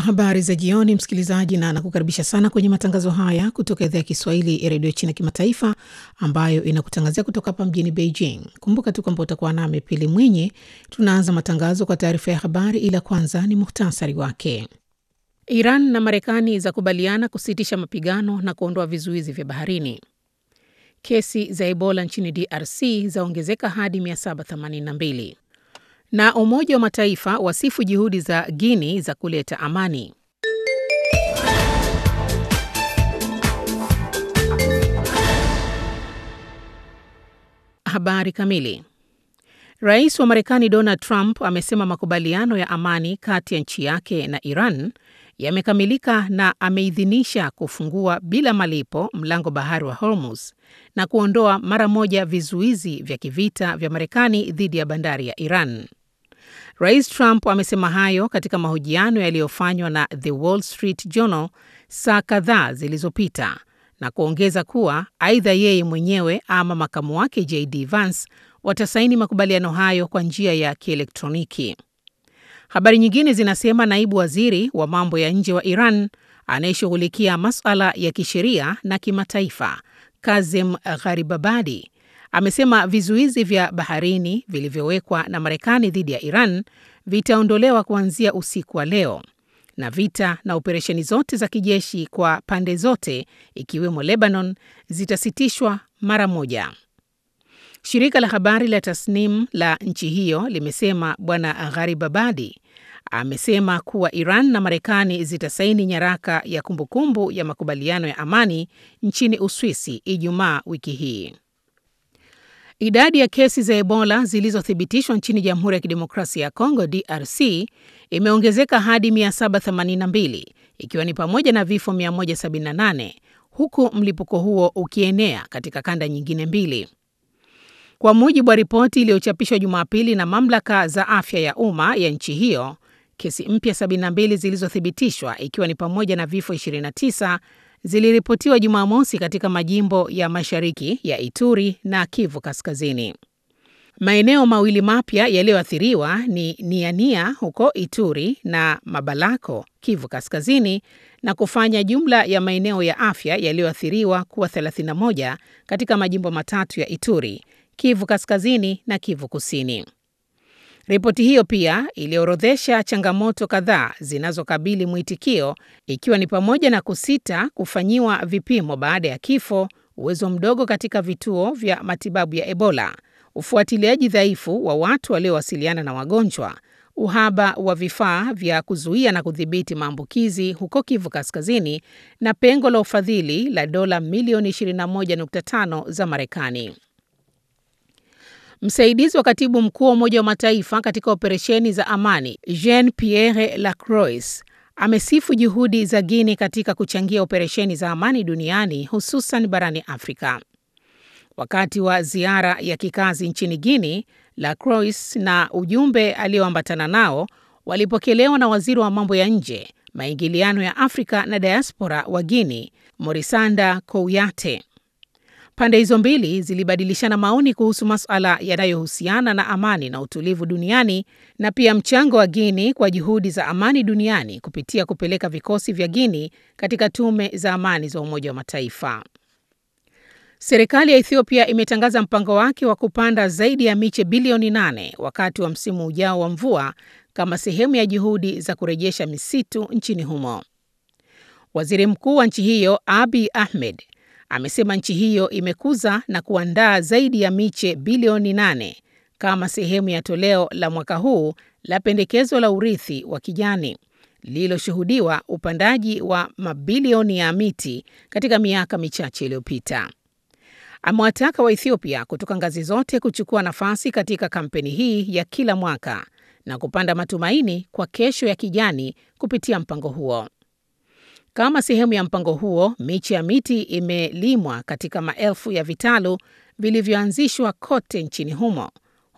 Habari za jioni, msikilizaji, na nakukaribisha sana kwenye matangazo haya kutoka idhaa ya Kiswahili ya redio China Kimataifa, ambayo inakutangazia kutoka hapa mjini Beijing. Kumbuka tu kwamba utakuwa nami Pili Mwinyi. Tunaanza matangazo kwa taarifa ya habari, ila kwanza ni muhtasari wake. Iran na Marekani zakubaliana kusitisha mapigano na kuondoa vizuizi vya baharini. Kesi za Ebola nchini DRC zaongezeka hadi 782 na Umoja wa Mataifa wasifu juhudi za Guini za kuleta amani. Habari kamili. Rais wa Marekani Donald Trump amesema makubaliano ya amani kati ya nchi yake na Iran yamekamilika na ameidhinisha kufungua bila malipo mlango bahari wa Hormuz na kuondoa mara moja vizuizi vya kivita vya Marekani dhidi ya bandari ya Iran. Rais Trump amesema hayo katika mahojiano yaliyofanywa na The Wall Street Journal saa kadhaa zilizopita na kuongeza kuwa aidha yeye mwenyewe ama makamu wake JD Vance watasaini makubaliano hayo kwa njia ya kielektroniki. Habari nyingine zinasema naibu waziri wa mambo ya nje wa Iran anayeshughulikia masuala ya kisheria na kimataifa, Kazem Gharibabadi amesema vizuizi vya baharini vilivyowekwa na Marekani dhidi ya Iran vitaondolewa kuanzia usiku wa leo na vita na operesheni zote za kijeshi kwa pande zote ikiwemo Lebanon zitasitishwa mara moja. Shirika la habari la Tasnim la nchi hiyo limesema Bwana Gharibabadi amesema kuwa Iran na Marekani zitasaini nyaraka ya kumbukumbu ya makubaliano ya amani nchini Uswisi Ijumaa wiki hii. Idadi ya kesi za Ebola zilizothibitishwa nchini Jamhuri ya Kidemokrasia ya Kongo DRC imeongezeka hadi 782 ikiwa ni pamoja na vifo 178 huku mlipuko huo ukienea katika kanda nyingine mbili. Kwa mujibu wa ripoti iliyochapishwa Jumapili na mamlaka za afya ya umma ya nchi hiyo, kesi mpya 72 zilizothibitishwa ikiwa ni pamoja na vifo 29 ziliripotiwa Jumamosi katika majimbo ya mashariki ya Ituri na Kivu Kaskazini. Maeneo mawili mapya yaliyoathiriwa ni Niania huko Ituri na Mabalako, Kivu Kaskazini, na kufanya jumla ya maeneo ya afya yaliyoathiriwa kuwa 31 katika majimbo matatu ya Ituri, Kivu Kaskazini na Kivu Kusini. Ripoti hiyo pia iliorodhesha changamoto kadhaa zinazokabili mwitikio ikiwa ni pamoja na kusita kufanyiwa vipimo baada ya kifo, uwezo mdogo katika vituo vya matibabu ya Ebola, ufuatiliaji dhaifu wa watu waliowasiliana na wagonjwa, uhaba wa vifaa vya kuzuia na kudhibiti maambukizi huko Kivu Kaskazini na pengo la ufadhili la dola milioni 21.5 za Marekani. Msaidizi wa katibu mkuu wa Umoja wa Mataifa katika operesheni za amani Jean Pierre Lacroix amesifu juhudi za Guinea katika kuchangia operesheni za amani duniani hususan barani Afrika. Wakati wa ziara ya kikazi nchini Guinea, Lacroix na ujumbe alioambatana nao walipokelewa na waziri wa mambo ya nje, maingiliano ya Afrika na diaspora wa Guinea, Morisanda Kouyate. Pande hizo mbili zilibadilishana maoni kuhusu masuala yanayohusiana na amani na utulivu duniani na pia mchango wa Guinea kwa juhudi za amani duniani kupitia kupeleka vikosi vya Guinea katika tume za amani za Umoja wa Mataifa. Serikali ya Ethiopia imetangaza mpango wake wa kupanda zaidi ya miche bilioni nane wakati wa msimu ujao wa mvua kama sehemu ya juhudi za kurejesha misitu nchini humo. Waziri Mkuu wa nchi hiyo Abiy Ahmed amesema nchi hiyo imekuza na kuandaa zaidi ya miche bilioni nane kama sehemu ya toleo la mwaka huu la pendekezo la urithi wa kijani lililoshuhudiwa upandaji wa mabilioni ya miti katika miaka michache iliyopita. Amewataka Waethiopia kutoka ngazi zote kuchukua nafasi katika kampeni hii ya kila mwaka na kupanda matumaini kwa kesho ya kijani kupitia mpango huo. Kama sehemu ya mpango huo, miche ya miti imelimwa katika maelfu ya vitalu vilivyoanzishwa kote nchini humo